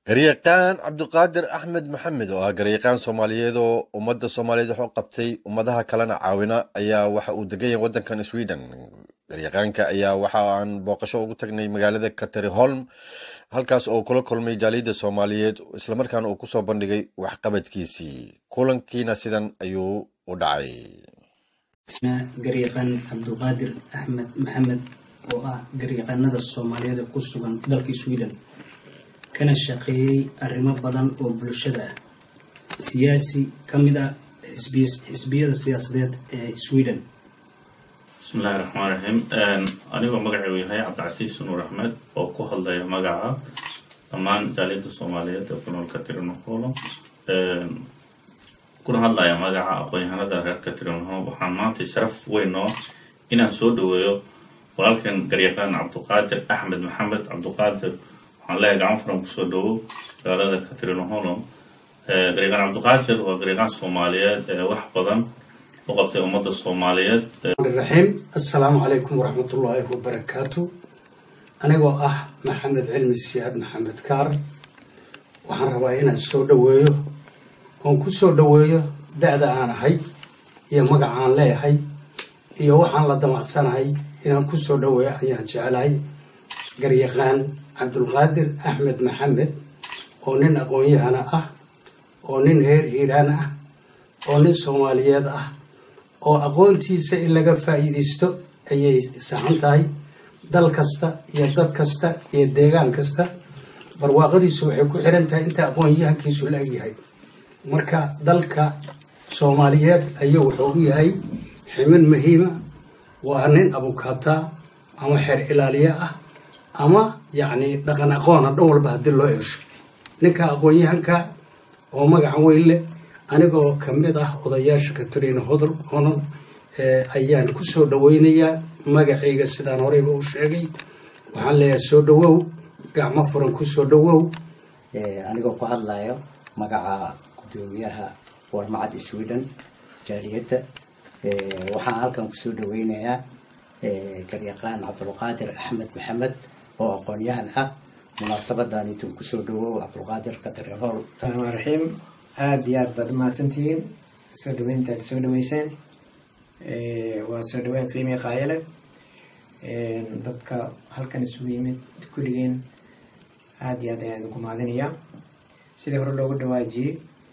garyaqaan cabdiqaadir axmed maxamed oo ah garyaqaan soomaaliyeed oo ummadda soomaaliyeed wax u qabtay ummadaha kalena caawina ayaa waxa uu degan yahay waddankan sweden garyaqaanka ayaa waxa aan booqasho ugu tagnay magaalada kateriholm halkaas oo kula kulmay jaaliyadda soomaaliyeed islamarkaana uu kusoo bandhigay waxqabadkiisii kulankiina sidan ayuu u dhacay garyaqaan cabdulqaadir axmed maxamed oo ah garyaqaanada soomaaliyeed ee ku sugan dalka sweden kana shaqeeyey arrimo badan oo bulshada ah siyaasi ka mid ah xisbiyada siyaasadeed ee sweden bismillahi raxmaan raxiim anigoo magacaygu yahay cabdicasiis nuur axmed oo ku hadlaya magaca dhammaan jaaliyadda soomaaliyeed ee ku nool katrineholm kuna hadlaya magaca aqoon-yahanada reer katrineholm waxaan maanta sharaf weyn oo inaan soo dhaweeyo walaalkan garyaqaan cabdiqaadir axmed maxamed cabdiqaadir waxaan leeyahay gacan furan kusoo dhawo magaalada katrineholm garyaqaan cabdiqaadir waa garyaqaan soomaaliyeed ee wax badan u qabtay ummadda soomaaliyeed raxiim assalaamu calaykum waraxmatullaahi wabarakaatu anigoo ah maxamed cilmi siyaad maxamed kaar waxaan rabaa inaan soo dhaweeyo oon ku soo dhaweeyo da-da aan ahay iyo magacaan leeyahay iyo waxaan la damacsanahay inaan ku soo dhaweeyo ayaan jeclahay garyaqaan cabdulqaadir axmed maxamed oo nin aqoon-yahana ah oo nin reer hiiraan ah oo nin soomaaliyeed ah oo aqoontiisa in laga faa'iidaysto ayay saxan tahay dal kasta iyo dad kasta iyo deegaan kasta barwaaqadiisu waxay ku xiran tahay inta aqoon-yahankiisu la egyahay marka dalka soomaaliyeed ayuu wuxuu u yahay ximin muhiima waa nin abukaataa ama xeer ilaaliye ah ama yacni dhaqan aqoona dhan walba haddii loo eesho ninka aqoon-yahanka oo magacan weyn leh anigoo ka mid ah odayaasha katrina hodol honor ayaan ku soo dhaweynayaa magacayga sidaan horeyba u sheegay waxaan leeyahay soo dhawow gacmo furan ku soo dhawow anigoo ku hadlayo magaca gudoomiyaha warmacad sweden jaaliyadda waxaan halkan kusoo dhaweynayaa garyaqaan cabdulqaadir axmed maxamed oo aqoon-yahan ah munaasabadan intuu kusoo dhawow cabdulqaadir katrinhol raxmaan raxiim aada iyo aad baad umahadsantihiin soo dhaweynta aad soo dhaweyseen waa soo dhaweyn qiimii qaayale dadka halkan isugu yimid kulligeen aada iyo aad ayaan idinku mahadinayaa sidii hore loogu dhawaajiyey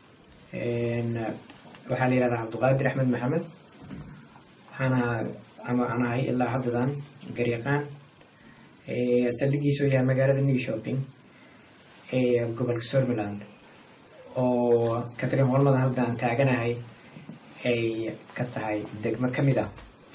waxaa la yihahdaa cabdiqaadir axmed maxamed waxaana ama aan ahay ilaa haddadan garyaqaan saldhigiisu yahay magaalada new shopping ee gobolka somaliland oo katrin holmada hadda aan taaganahay ay ka tahay degmo ka mid ah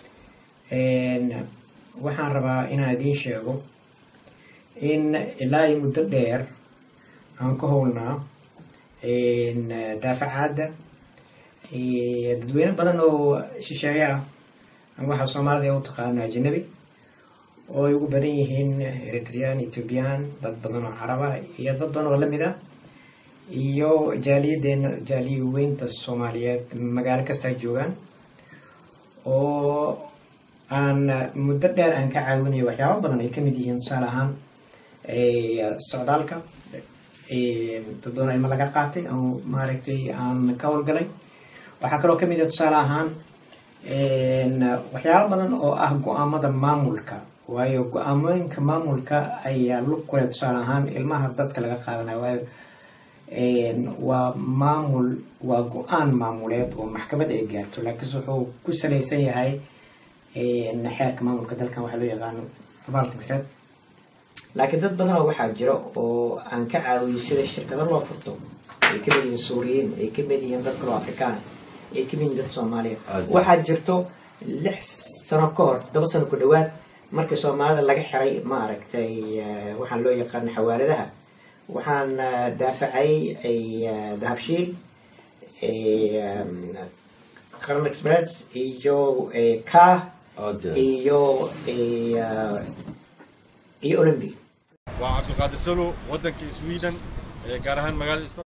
waxaan rabaa inaan idiin sheego in ilaa iyo muddo dheer aan ka howlnaa daafacaadda dadweyne badan oo shisheeye ah ama waxaa soomaalida u taqaano ajanabi oo ay ugu badan yihiin eritrean ethoobian dad badan oo caraba iyo dad badan oo lamid ah iyo jaaliyadeena jaaliya weynta soomaaliyeed magaalo kastaa joogaan oo aan muddo dheer aan ka caawinayo waxyaaba badan ay kamid yihiin tusaale ahaan socdaalka dad badan ilma laga qaatay oo maaragtay aan ka howlgalay waxaa kaloo kamid ah tusaale ahaan waxyaaba badan oo ah go-aamada maamulka waayo go-aamooyinka maamulka ayaa lug kule tusaale ahaan ilmaha dadka laga qaadanayo waayo waa maamul waa go-aan maamuleed oo maxkamad ay gaarto laakiinse wuxuu ku salaysan yahay xeerka maamulka dalkan waxaa loo yaqaano vervaltingsred laakiin dad badan oo waxaa jira oo aan ka caawiyay sida shirkado loo furto ay kamid yihiin suuriyiin ay kamid yihiin dad kaloo afrikaan ay kamid yihiin dad soomaaliya waxaa jirto lix sano ka hor toddoba sano ku dhawaad markii soomaalida laga xiray maaragtay waxaan loo yaqaano xawaaladaha waxaan daafacay dahabshiil qaran express iyo car iyo iyo olympic waa cabdiqaadir salo waddankii sweden gaar ahaan magaalada